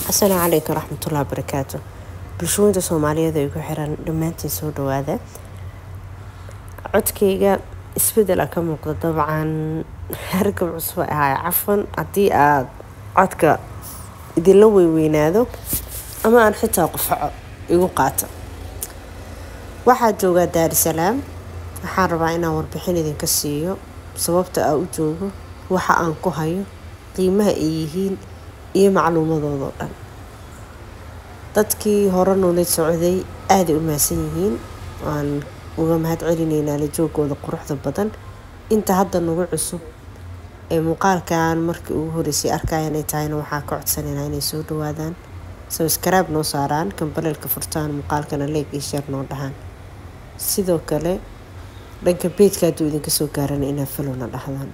asalaamu calaykum raxmatullahi barakaatu bulshooyinta soomaaliyeed ay ku xiran dhammaantiin soo dhawaada codkayga isbedela ka muuqda dabcan hargab cusub ahay cafan haddii aada codka idinla weyweynaado ama aan xitaa qufaco igu qaato waxaa joogaa daarisalaam waxaan rabaa inaan warbixin idinka siiyo sababta aa u joogo waxa aan ku hayo qiimaha ay yihiin iyo macluumadoodao dhan dadkii hore noola socday aaday u mahadsan yihiin waan uga mahad celinaynaa la joogooda quruxda badan inta hadda nagu cusub ee muuqaalkan markii ugu horeysay arkayan ay tahayna waxaa ka codsanaynaa inay soo dhawaadaan sabskaraab noo saaraan kambaleelka furtaan muuqaalkana leeg iyo sheer noo dhahaan sidoo kale dhanka beedka hadduu idinka soo gaarana inaa falowna dhahdaan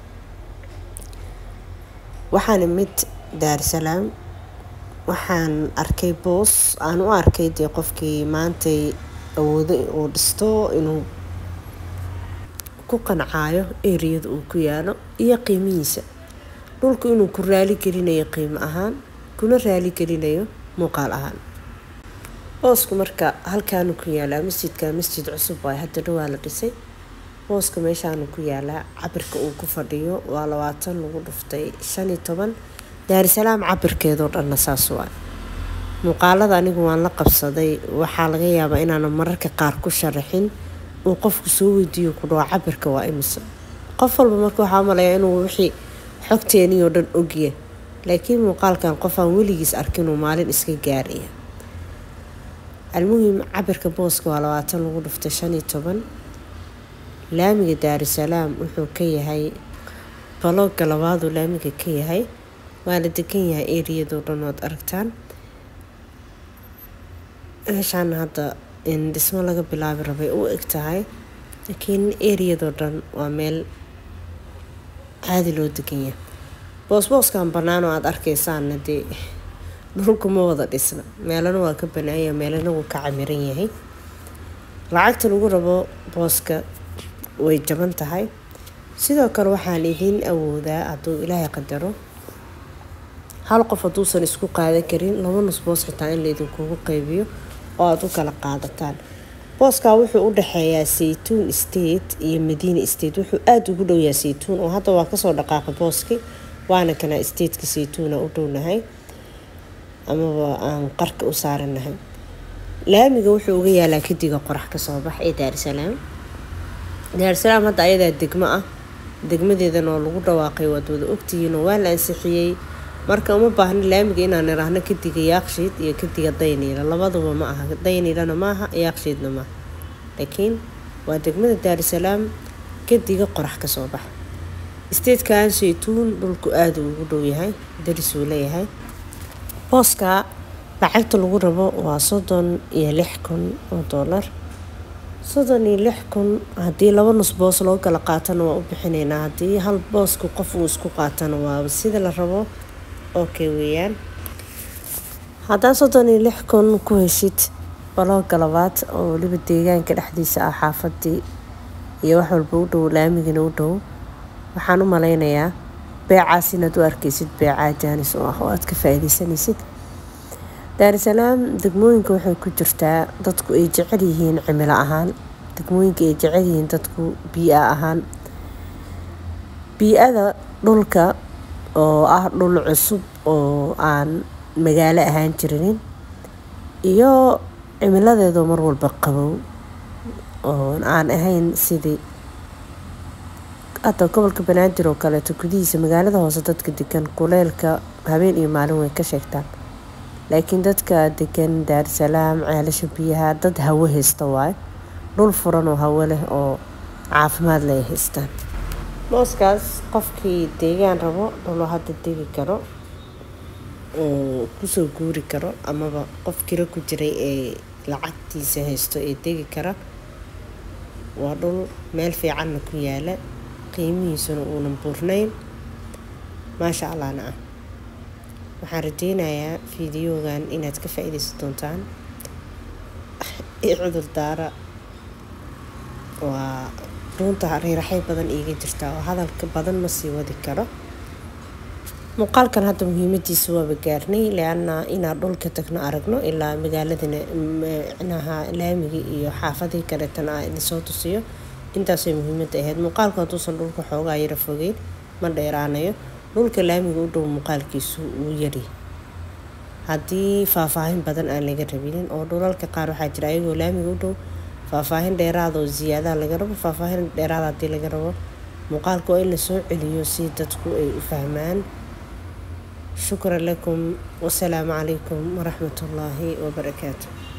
waxaana mid daarisalaam waxaan arkay boos aan u arkay dee qofkii maantay awoodo uu dhisto inuu ku qancaayo eriyada uu ku yaalo iyo qiimihiisa dhulku inuu ku raali gelinayo qiimo ahaan kuna raali gelinayo muuqaal ahaan boosku marka halkaanu ku yaalaa masjidka masjid cusub waay hadda dhawaa la dhisay booska meeshaanu ku yaalaa cabirka uu ku fadhiyo waa labaatan lagu dhuftay shan iyo toban daarisalaam cabirkeedoo dhanna saas waa muuqaalada anigu waan la qabsaday waxaa laga yaabaa inaanan mararka qaar ku sharaxin uu qofku soo weydiiyo ku dhawo cabirka waa imise qof walba marka waxaa umalayaa inuu wixii xogteenii oo dhan ogya laakiin muuqaalkan qof aan weligiis arkinuu maalin iska gaaraya almuhim cabirka booska waa labaatan lagu dhuftay shan iyo toban laamiga daarisalaam wuxuu ka yahay balooga labaaduu laamiga ka yahay waana degan yahay eriyadoo dhan ood aragtaan meeshaan hadda in dhismo laga bilaabi rabay u eg tahay laakiin eriyadoo dhan waa meel caadi loo degan yahay boosbooskan bannaan oo aada arkaysaanna dee dhulku ma wada dhisna meelana waa ka banaanya meelana wuu ka camiran yahay lacagta lagu rabo booska way jaban tahay sidoo kale waxaan idiin awoodaa hadduu ilaahay qadaro hal qof hadduusan isku qaadan karin laba nus boos xitaa in laydinkugu qaybiyo oo aada u kala qaadataan booskaa wuxuu u dhexeeyaa saytuun state iyo madiina state wuxuu aada ugu dhowyaa saytuun oo hadda waa kasoo dhaqaaqay booski waana kana stateka saytuuna u dhownahay amaba aan qarka u saaranahay laamiga wuxuu uga yaalaa kadiga qorax kasoo bax ee daarisalaam daarisalaam hadda ayadaa degmo ah degmadeedan oo lagu dhawaaqay waad wada ogtihiinoo waa la ansixiyey marka uma baahno laamiga inaan iraahno kadiga yaakshiid iyo kadiga dayniila labaduba ma aha dayniilana maaha yaakshiidna maaha laakiin waa degmada daarisalaam kadiga qorax kasoo bax statekan saytuun dhulku aada ugu dhow yahay darisuu leeyahay booska lacagta lagu rabo waa soddon iyo lix kun oo doolar soddon iyo lix kun haddii laba nus boos loo kala qaatana waa u bixinaynaa haddii hal boosku qof uu isku qaatana waa sida la rabo okay weeyaan haddaa soddon iyo lix kun ku heshid balooga labaad oo weliba deegaanka dhexdiisa ah xaafadii iyo wax walba u dhow laamigana u dhow waxaan u maleynayaa beecaas inaad u arkaysid beecaa jaanis oo ah oo aada ka faa-iideysanaysid daarisalaam degmooyinka waxay ku jirtaa dadku ay jecel yihiin cimilo ahaan degmooyinka ay jecel yihiin dadku bii-a ahaan bii-ada dhulka oo ah dhul cusub oo aan magaalo ahaan jirinin iyo cimiladeedoo mar walba qabow oo aan ahayn sidii hadda gobolka banaadir oo kaleeto gudihiisa magaalada hoose dadka degan kuleelka habeen iyo maalin way ka sheegtaan laakiin dadka degan daarisalaam ceelasha biyaha dad hawo haysta waayo dhul furan oo hawo leh oo caafimaad leh haystaan booskaas qofkii deegaan rabo dhuloo hadda degi karo kusoo guuri karo amaba qof kiro ku jiray ee lacagtiisa haysto ee degi kara waa dhul meel fiicanna ku yaala qiimihiisuna uunan buurnayn maasha allahna ah waxaan rajeynayaa fideogan inaad ka faa-ideysan doontaan cudur daara waa runta riiraxay badan iiga jirtaa oo hadalka badan ma sii wadi karo muuqaalkan hadda muhiimadiisa waaba gaarnay leana inaan dhulka tagno aragno ilaa magaaladana micnaha laamigii iyo xaafadii kaleetana a idinsoo tusiyo intaasay muhiimada ahayd muuqaalku hadduusan dhulka xoogaa yara fogeyn ma dheeraanayo dhulka laamiga u dhow muuqaalkiisu wuu yari haddii faahfaahin badan aan laga rabinin oo dhulalka qaar waxaa jira ayagoo laamiga u dhow faahfaahin dheeraada oo ziyaadaha laga rabo faahfaahin dheeraada haddii laga rabo muuqaalka waa in lasoo celiyo si dadku ay u fahmaan shukran lakum wasalaamu calaykum waraxmat ullaahi wabarakaatu